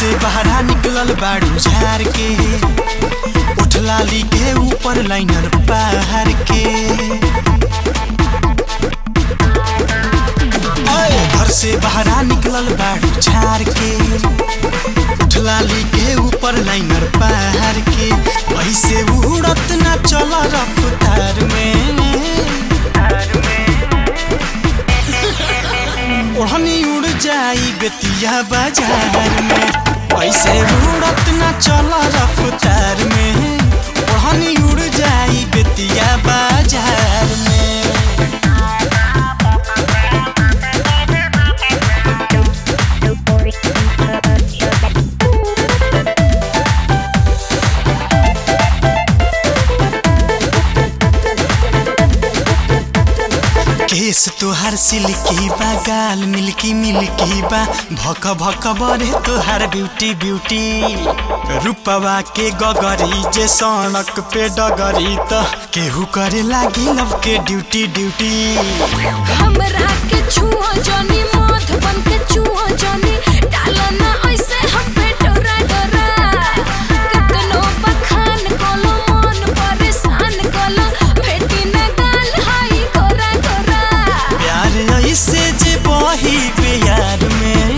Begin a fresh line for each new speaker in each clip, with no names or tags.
से बहरा निकलल बाड़ू झार के उठलाली के ऊपर लाइनर पार के ओए, घर से बहरा निकलल बाड़ू झार के उठलाली के ऊपर लाइनर पार के ऐसे उड़त ना चल रफ्तार में ओढ़नी उड़ जाई बेतिया बाजार में ऐसे उड़त ना चल रफ्तार में ओढ़नी उड़ जाई बेतिया बाजार में केस तोहार सिल्की बा गाल मिल्की मिल्की बा भक भक बरे तोहार ब्यूटी ब्यूटी रूपवा के गगरी जे सड़क पे डगरी त केहू करे लागी लव के ड्यूटी ड्यूटी
हमरा के छुओ जनी मध बन के छुओ जनी डालो ना ऐसे हम पे डोरा डोरा कतनो बखान कोलो मन परेशान कोलो भेटी ना गाल हाई गोरा गोरा
प्यार ऐसे जे बही प्यार में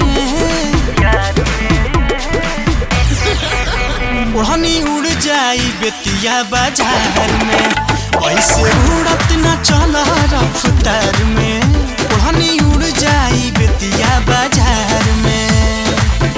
ओढ़नी उड़ जाई बेतिया बाजार में ऐसे उड़त न चल रफ्तार में ओढ़नी उड़ जाई बेतिया बाजार में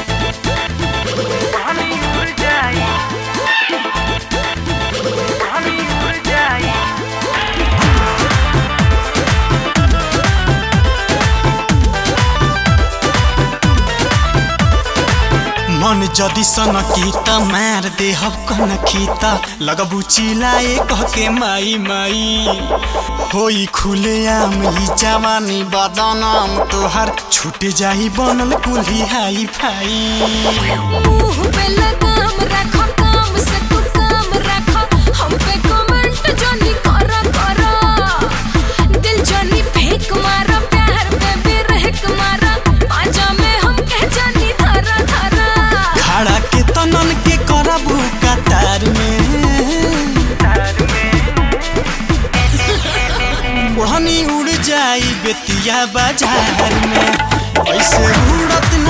मन जदि सनकी त मार देहब कनखी त लगबु चिलाए कह के माई माई होई खुले आम ई जवानी बदनाम तोहर छूट जाई बनल कुल्ही हाई फाई
मुंह पे लगाम रखो काम से तू काम रखो हम पे कमेंट जनी करो करो दिल जनी फेंक मारो प्यार पे भी रहक मारो आजा में हम कह जनी धरा धरा
खड़ा के तनन के करबू कतार में ओढ़नी उड़ जाई बेतिया बाजार में ऐसे उड़त